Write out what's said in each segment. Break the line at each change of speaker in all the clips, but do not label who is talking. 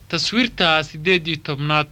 taswiirta siddeed iyo tobnaad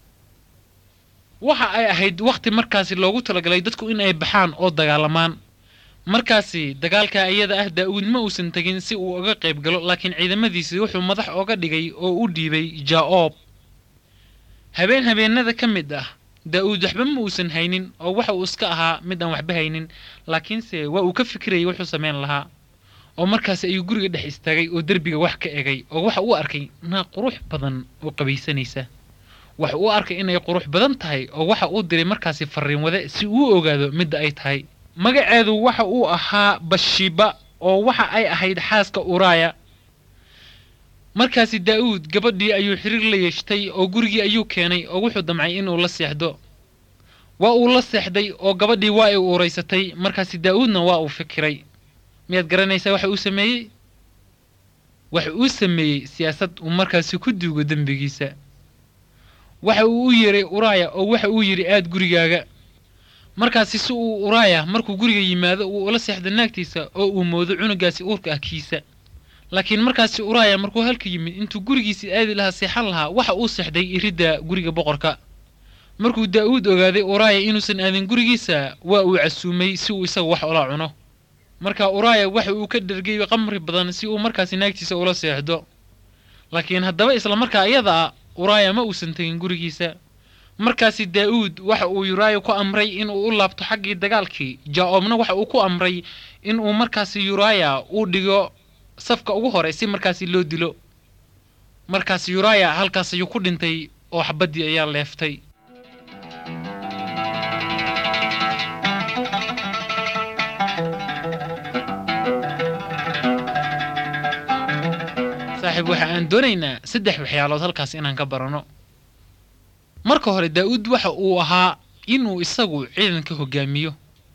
waxa ay ahayd wakhti markaasi loogu talagalay dadku in ay baxaan oo dagaalamaan markaasi dagaalka iyada ah daa'uud ma uusan tegin si uu uga qayb galo laakiin ciidamadiisii wuxuu madax oga dhigay oo u dhiibay jaa-oob habeen habeenada ka mid ah daa'uud waxba ma uusan haynin oo waxa uu iska ahaa mid aan waxba haynin laakiinse waa uu ka fikirayay wuxuu samayn lahaa oo markaasi ayuu guriga dhex istaagay oo derbiga wax ka egay oo waxa uu arkay naag qurux badan oo qabaysanaysa waxa uu arkay inay qurux badan tahay oo waxa uu diray markaasi farriin wade si uu ogaado midda ay tahay magaceedu waxa uu ahaa bashiba oo waxa ay ahayd xaaska uraaya markaasi daa'uud gabadhii ayuu xiriir la yeeshtay oo gurigii ayuu keenay oo wuxuu damcay inuu la seexdo waa uu la seexday oo gabadhii waa ay uuraysatay markaasi daa'uudna waa uu fikiray miyaad garanaysaa waxa uu sameeyey waxa uu sameeyey siyaasad uu markaasi ku duugo dembigiisa waxa uu u yeeray uraaya oo waxa uu yidhi aad gurigaaga markaasi si uu uraaya markuu guriga yimaado uu ula seexdo naagtiisa oo uu moodo cunugaasi uurka ah kiisa laakiin markaasi uraaya markuu halka yimid intuu gurigiisii aadi lahaa seexan lahaa waxa uu seexday iridda guriga boqorka markuu daa'uud ogaaday uraaya inuusan aadin gurigiisa waa uu casuumay si uu isaga wax ula cuno marka uraaya waxa uu ka dhergay qamri badan si uu markaasi naagtiisa ula seexdo laakiin haddaba isla markaa iyada ah uraaya ma uusan tegin gurigiisa markaasi daa'uud waxa uu yuraaya ku amray inuu u laabto xaggii dagaalkii jaa-oobna waxa uu ku amray inuu markaasi yuraaya uu dhigo safka ugu hore si markaasi loo dilo markaasi yuraaya halkaas ayuu ku dhintay oo xabaddii ayaa leeftay saaxiib waxa aan doonaynaa saddex waxyaalood halkaas inaan ka baranno marka hore daa'uud waxa uu ahaa inuu isagu ciidanka hogaamiyo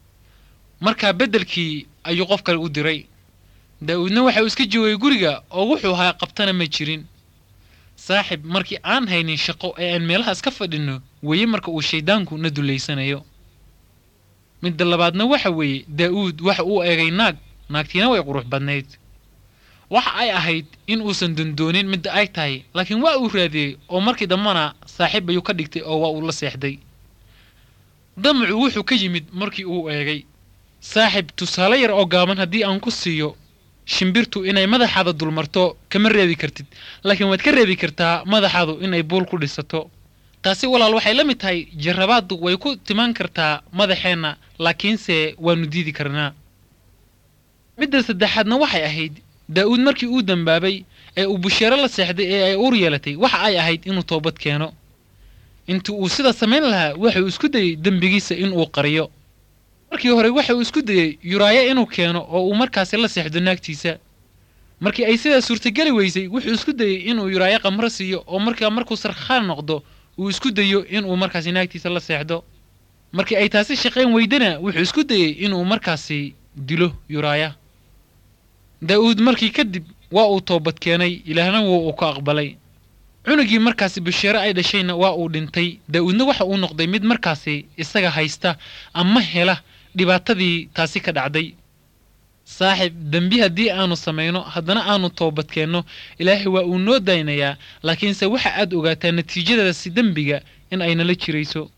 markaa beddelkii ayuu qof kale u diray daa'uudna waxa uu iska joogay guriga oo wuxuu ahaa qabtana ma jirin saaxib markii aan haynin shaqo ee aan meelahaas ka fadhinno weeye marka uu shayddaanku na dullaysanayo midda labaadna waxa weeye daa'uud waxa uu eegay naag naagtiina way qurux badnayd waxa ay ahayd in uusan dondoonin midda ay tahay laakiin waa uu raadiyey oo markii dambana saaxiib ayuu ka dhigtay oo waa uu la seexday damacu wuxuu ka yimid markii uu eegay saaxib tusaale yar oo gaaban haddii aan ku siiyo shimbirtu inay madaxaada dulmarto kama reebi kartid laakiin waad ka reebi kartaa madaxaadu inay buul ku dhisato taasi walaal waxay la mid tahay jarrabaaddu way ku timaan kartaa madaxeenna laakiinse waannu diidi karnaa midda saddexaadna waxay ahayd daa'uud markii uu dembaabay ee uu busheero la seexday ee ay uur yeelatay waxa ay ahayd inuu toobad keeno intii uu sida samayn lahaa waxa uu isku dayey dembigiisa inuu qariyo markii hore waxa uu isku dayey yuraayo inuu keeno oo uu markaasi la seexdo naagtiisa markii ay sidaa suurtageli weysay wuxuu isku dayey inuu yuraayo qamro siiyo oo markaa markuu sarkhaan noqdo uu isku dayo inuu markaasi naagtiisa la seexdo markii ay taasi shaqayn weydana wuxuu isku dayey inuu markaasi dilo yuraaya daa'uud markii kadib waa uu toobad keenay ilaahna wuu uu ka aqbalay cunugii markaasi basheero ay dhashayna waa uu dhintay daa'uudna waxa uu noqday mid markaasi isaga haysta ama hela dhibaatadii taasi ka dhacday saaxib dembi haddii aanu samayno haddana aanu toobad keenno ilaahay waa uu noo daynayaa laakiinse waxa aad ogaataa natiijadaasi dembiga in ay nala jirayso